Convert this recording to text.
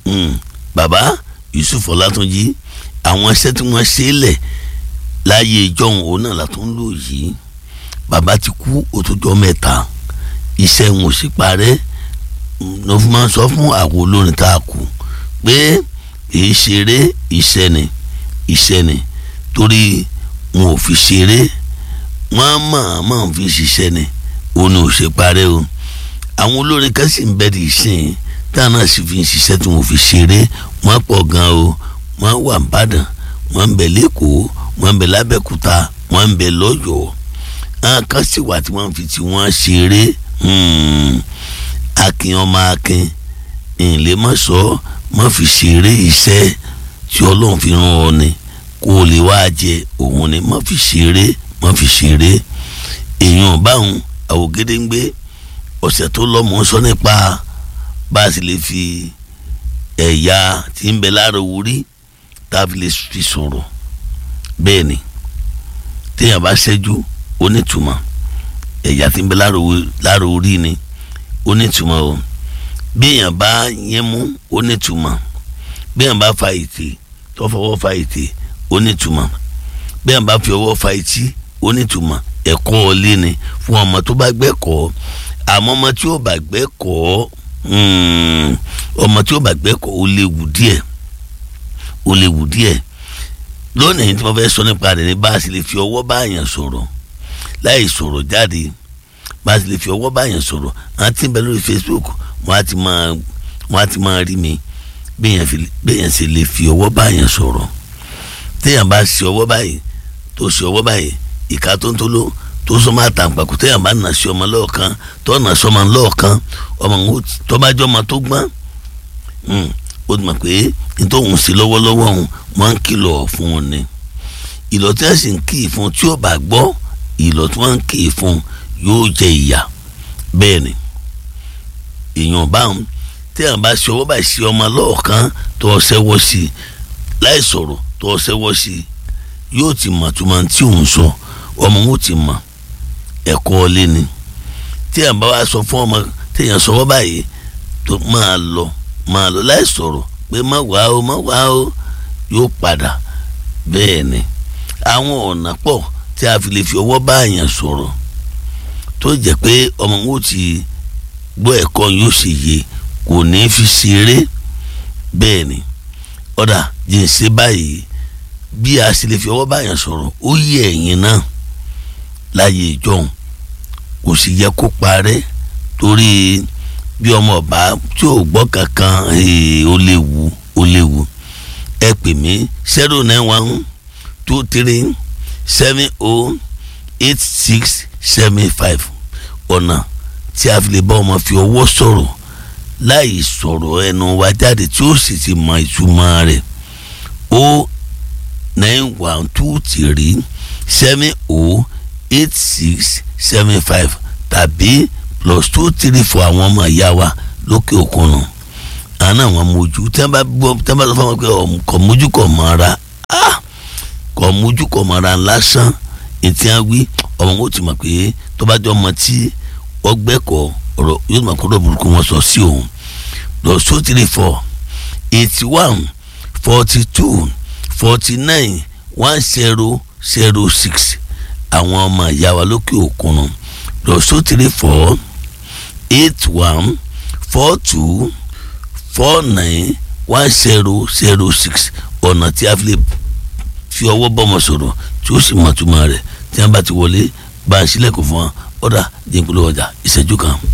bàbá Yusuf Ọlátúnjí àwọn iṣẹ́ tí wọ́n ṣe é lẹ̀ láyé ìjọhún òun náà látún lò yìí bàbá ti kú òtòjọ́ mẹ́ta iṣẹ́ wọn ò sì parẹ́ ló fi máa ń sọ fún àwọn olórin tá a kù pé èyí ṣeré iṣẹ́ ni iṣẹ́ ni torí wọn ò fi ṣeré wọn máa máa fi ṣiṣẹ́ ni òun ò ṣe parẹ́ o àwọn olórin kan sì ń bẹ di ìsìn táwọn náà sì fi ń ṣiṣẹ́ tí wọn ò fi ṣeré wọn pọ̀ gan o wọn wà ń bàdàn wọn ń bẹ lẹ́kọ̀ọ́ wọn ń bẹ lábẹ́kúta wọn ń bẹ lọ́yọ̀ọ́ àwọn kan sì wà tí wọ́n fi tí wọ́n ṣeré akin ọmọ akin ìlé má sọ má fi ṣeré iṣẹ́ tí ọlọ́run fi rán ọ ni kó o lè wá jẹ òun ni má fi ṣeré má fi ṣeré èèyàn báwọn àwògede ń gbé ọ̀sẹ̀ tó lọ́mọ sọ nípa bá a sì lè fi ẹ̀yà tí ń bẹ lára orí tá a fi lè fi sọ̀rọ̀ bẹ́ẹ̀ ni téèyàn bá ṣẹ́jú onítùmọ̀ ẹ̀yà tí ń bẹ lára orí ni onítùmọ̀ o béèyàn bá yẹn mú onítùmọ̀ béèyàn bá fa ètè tó fọwọ́ fa ètè onítùmọ̀ béèyàn bá fi ọwọ́ fa etí onítùmọ̀ ẹ̀kọ́ ọlé ni fún ọmọ tó bá gbẹ́kọ̀ọ́ àmọ́ ọmọ tí ó bá gbẹ́kọ̀ọ́ ọmọ tí ó bá gbẹ́kọ̀ọ́ ó léwu díẹ̀ ó léwu díẹ̀ lónìí tí wọ́n fẹ́ sọ nípa rẹ̀ ní bá a sì lè fi ọwọ́ bá àyàn sọ̀rọ̀ láì sọ̀rọ̀ jáde bá a sì lè fi ọwọ́ bá àyàn sọ̀rọ̀ àwọn tí ń bẹ lórí Facebook wọ́n á ti máa wọ́n á ti máa rí mi béèyàn sì lè fi ọwọ́ bá àyàn sọ̀rọ̀ téèyàn bá ṣe ọwọ́ báyìí tó ṣe ọwọ́ báyìí ìka tó ń tó ló tó sọ máa tàn pàkó téèyàn bá nà sí ọmọ lọ́ọ̀kan tó nà sí ọmọ lọ́ọ̀kan ọmọ tó bá jọ ọmọ tó gbọ́n ó ti mọ̀ pé nítòhún sí lọ́wọ́lọ́wọ́ òun wọ́n ń kìlọ̀ fún un ni ìlọ̀ tí wọ́n sì ń kì í fún tí ó bá gbọ́ ìlọ̀ tí wọ́n ń kì í fún yóò jẹ ìyà bẹ́ẹ̀ ni èèyàn báwọn téèyàn bá ṣe ọwọ́ báyìí sí ọmọ lọ́ọ̀kan tó ṣẹ́wọ́ sí i láì sọ̀rọ̀ tó ṣẹ́wọ́ sí i yóò ti mọ̀ tó máa tí òun sọ ọmọ wọn ti mọ̀ ẹ̀kọ́ ọlé ni téèyàn bá wá sọ fún ọmọ téèyàn sọwọ́ báyìí tó máa lọ máa lọ láì sọ̀rọ̀ pé má wàá o má wàá o yóò padà bẹ́ẹ̀ ni àwọn ọ̀nà pọ̀ tí a fi lè fi ọwọ́ bá àyàn sọ̀rọ̀ tó jẹ́ pé ọmọ wọn ti gbọ́ ẹ̀kọ́ yóò ṣe yé kò ní fi ṣeré bẹ́ẹ̀ ni ọ̀dà jìnsẹ́ báyìí bí a sì lè fi ọwọ́ bá àyàn sọ̀rọ̀ ó yẹ ẹ̀yìn náà láyé ìjọhún kò sì yẹ kó parẹ́ torí bí ọmọ ọba tí ò gbọ́ kankan ó léwu ó léwu ẹ pè mí zero nine one two three seven oh eight six seven five ọ̀nà tí a fi lè bá ọmọ fi ọwọ́ sọ̀rọ̀ láì sọ̀rọ̀ ẹnu wa jáde tí ó sì ti mọ ìtumọ̀ rẹ̀ ó nine one two three seven oh eight six seven five tàbí plus two three four àwọn ọmọ ìyá wa lókè òkun nù àná àwọn mojú tí wọn bá gbọ́ tí wọn bá sọ fún wọn pé kò mójú kò mọ́ra kò mójú kò mọ́ra lásán ètí wọn wí ọmọ wọn ti mọ̀ pé tó bá jọ ọmọ tí ọgbẹ́kọ̀ ọ̀rọ̀ yóò mọ̀ kóró burúkú wọn sọ sí òun plus two three four eighty one forty two forty nine one zero zero six àwọn ọmọ ìyá wa lókè òkun nù plus two three four eight one four two four nine one zero zero six ọ̀nà tí a fi lè fi ọwọ́ bọ́mọ sọ̀rọ̀ tí ó sì mọ̀ túmọ̀ rẹ̀ tí wọ́n bá ti wọlé bá a sílẹ̀kùn fún wa ọ̀dà dínkù lọ́wọ́jà ìṣẹ́jú kan.